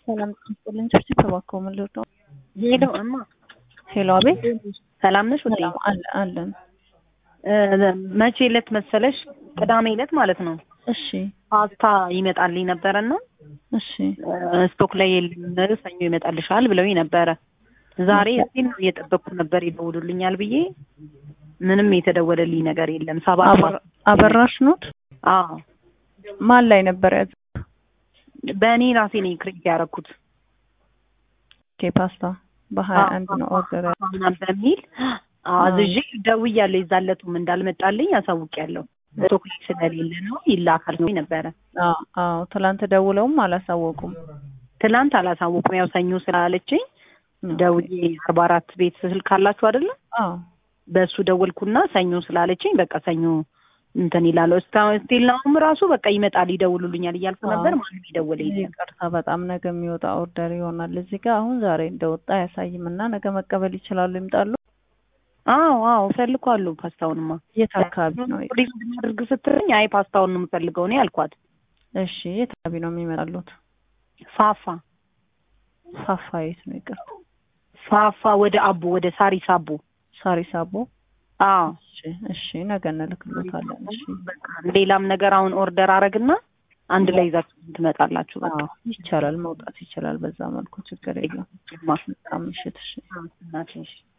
ሰላም ጥልኝ ጭብጭብ ተባከው ምን ልርዳው? ሄሎ እማ ሄሎ አቤት ሰላም ነሽ ውዴ? ሰላም አለ አለን። እ መቼ ዕለት መሰለሽ? ቅዳሜ ዕለት ማለት ነው። እሺ ፓስታ ይመጣልኝ ነበረና እሺ እ ስቶክ ላይ የለም ሰኞ ይመጣልሻል ብለውኝ ነበረ። ዛሬ እዚህ ነው እየጠበቅኩ ነበር ይደውሉልኛል ብዬ ምንም የተደወለልኝ ነገር የለም። ሰባት አበር- አበራሽ ኖት አዎ ማን ላይ ነበር ያዘ? በእኔ ራሴ ነኝ ክሬት ያደረኩት ኦኬ ፓስታ በሀያ አንድ ነው ኦርደር ያ- ምናምን በሚል አዝዤ ደውያለሁ። የዛለቱም እንዳልመጣልኝ አሳውቂያለሁ። ስቶክ ላይ ስለሌለ ነው ይላካል ነው ነበረ። አዎ አዎ ትላንት ደውለውም አላሳወቁም። ትላንት አላሳወቁም። ያው ሰኞ ስላለችኝ ደውዬ አርባ አራት ቤት ስልክ አላችሁ አይደለ? አዎ በእሱ ደወልኩና ሰኞ ስላለችኝ በቃ ሰኞ እንትን ይላል። እስካሁን ስቲል ናውም ራሱ በቃ ይመጣል ይደውሉልኛል እያልኩ አዎ። ነበር። ማንም ይደውል የለም። ይቅርታ በጣም ነገ የሚወጣ ኦርደር ይሆናል እዚህ ጋር አሁን ዛሬ እንደወጣ አያሳይም እና ነገ መቀበል ይችላሉ ይምጣሉ አዎ አዎ እፈልገዋለሁ ፓስታውንማ። የት አካባቢ ነው ሪዝ እንድናደርግ ስትለኝ አይ ፓስታውን ነው የምፈልገው እኔ አልኳት። እሺ የት አካባቢ ነው የሚመጣሉት ፋፋ ፋፋ የት ነው ይቅርታ ፋፋ ወደ አቦ ወደ ሳሪስ አቦ። ሳሪስ አቦ አዎ እሺ እሺ ነገ እንልክሎታለን እሺ በቃ ሌላም ነገር አሁን ኦርደር አረግና አንድ ላይ ይዛችሁ ትመጣላችሁ። በቃ አዎ ይቻላል መውጣት ይችላል በዛ መልኩ ችግር የለም ማ በጣም ምሽት እሺ እናትሽ